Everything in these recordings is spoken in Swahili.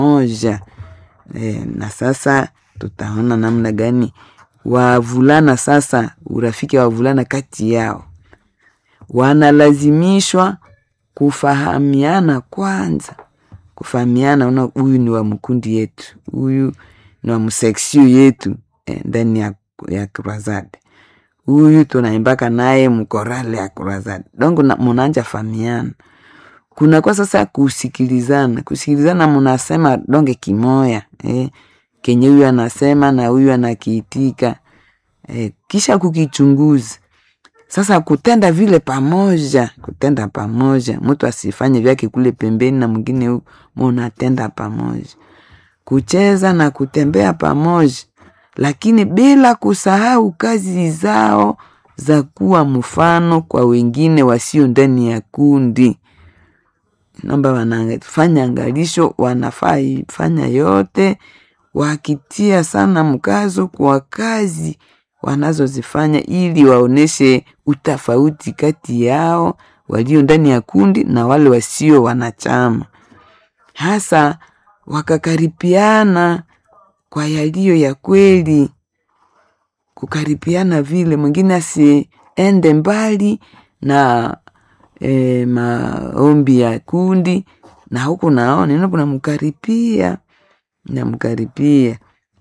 moja e, na sasa tutaona namna gani wavulana sasa, urafiki wa wavulana kati yao wanalazimishwa kufahamiana kwanza, kufahamiana, una huyu ni wa mkundi yetu, huyu ni wa mseksio yetu eh, ndani ya, ya Kurazade, huyu tunaimbaka naye mkorale ya Kurazade dongo na, munanja fahamiana kunakuwa sasa kusikilizana, kusikilizana, munasema donge kimoya eh, kenye huyu anasema na huyu anakiitika eh, kisha kukichunguza sasa kutenda vile pamoja, kutenda pamoja, mtu asifanye vyake kule pembeni na mwingine huku, munatenda pamoja, kucheza na kutembea pamoja, lakini bila kusahau kazi zao za kuwa mfano kwa wengine wasio ndani ya kundi. Naomba wanafanya angalisho, wanafaa fanya yote wakitia sana mkazo kwa kazi wanazozifanya ili waoneshe utofauti kati yao walio ndani ya kundi na wale wasio wanachama, hasa wakakaripiana kwa yaliyo ya kweli, kukaripiana vile mwingine asiende mbali na e, maombi ya kundi, na huku naona kuna mkaripia namkaripia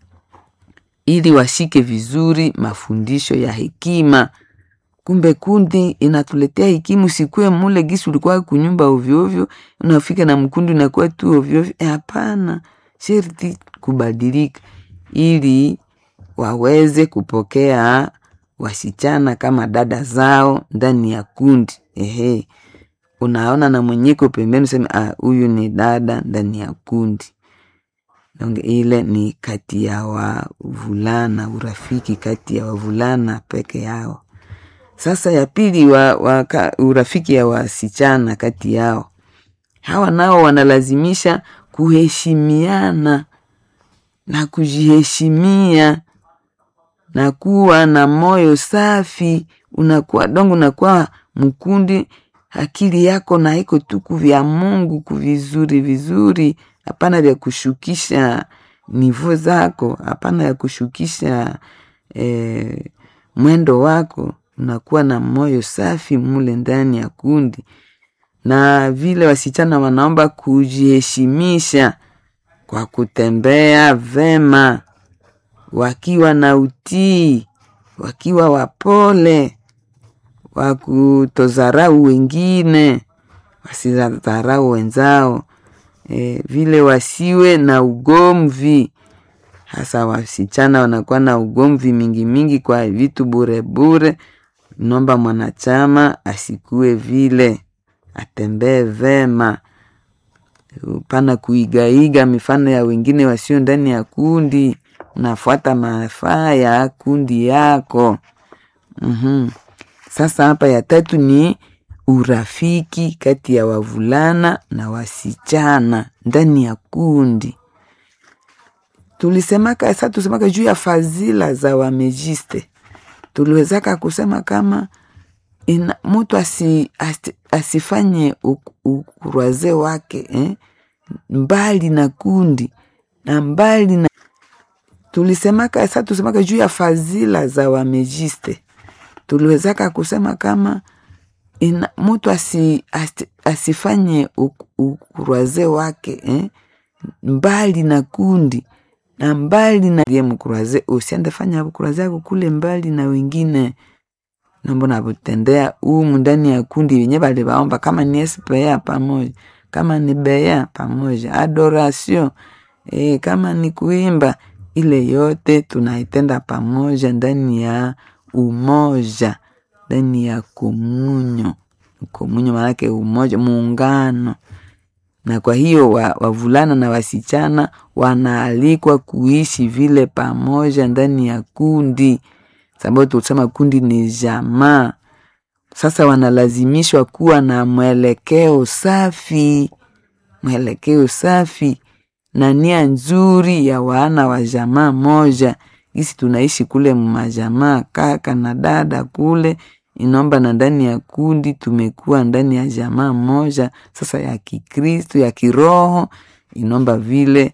ili washike vizuri mafundisho ya hekima. Kumbe kundi inatuletea hekima, usikue mule gisi ulikuwa kunyumba ovyoovyo, unafika na mkundi unakuwa tu ovyoovyo. Hapana, sherti kubadilika ili waweze kupokea wasichana kama dada zao ndani ya kundi. Ehe, unaona na mwenyeko pembeni, useme ah, huyu ni dada ndani ya kundi. Donge ile ni kati ya wavulana, urafiki kati ya wavulana peke yao. Sasa ya pili wa, wa, urafiki ya wasichana kati yao, hawa nao wanalazimisha kuheshimiana na kujiheshimia na kuwa na moyo safi. Unakuwa dongo, unakuwa mkundi, akili yako na iko tuku vya Mungu kuvizuri vizuri hapana vya kushukisha nivo zako, hapana ya kushukisha eh, mwendo wako. Unakuwa na moyo safi mule ndani ya kundi, na vile wasichana wanaomba kujiheshimisha kwa kutembea vema, wakiwa na utii, wakiwa wapole, wakutozarau wengine, wasidharau wenzao. E, vile wasiwe na ugomvi, hasa wasichana wanakuwa na ugomvi mingi mingi kwa vitu bure bure. Nomba mwanachama asikue vile, atembee vema, pana kuigaiga mifano ya wengine wasio ndani ya kundi. Unafuata mafaa ya kundi yako. mm-hmm. Sasa hapa ya tatu ni urafiki kati ya wavulana na wasichana ndani ya kundi. Tulisemaka sa tusemaka juu ya fadhila za wamejiste, tuliwezaka kusema kama ina, mutu asi, asi, asifanye ukuraze wake eh, mbali na kundi na mbali na tulisemaka sa tusemaka juu ya fadhila za wamejiste, tuliwezaka kusema kama ina, mutu asi, asi, asifanye ukuraze wake eh, mbali na kundi na mbali na ye mkuraze, usiende fanya ukuraze yako kule mbali na wengine nambo navutendea umu ndani ya kundi wenye bali baomba, kama ni espea pamoja, kama ni bea pamoja, adoration eh, kama ni kuimba, ile yote tunaitenda pamoja ndani ya umoja ndani ya komunyo. Komunyo maanake umoja, muungano. Na kwa hiyo wavulana wa na wasichana wanaalikwa kuishi vile pamoja ndani ya kundi, sababu tulisema kundi ni jamaa. Sasa wanalazimishwa kuwa na mwelekeo safi, mwelekeo safi na nia nzuri ya wana wa jamaa moja. Gisi tunaishi kule mmajamaa, kaka na dada kule inaomba na ndani ya kundi tumekuwa ndani ya jamaa moja sasa ya Kikristo ya kiroho, inaomba vile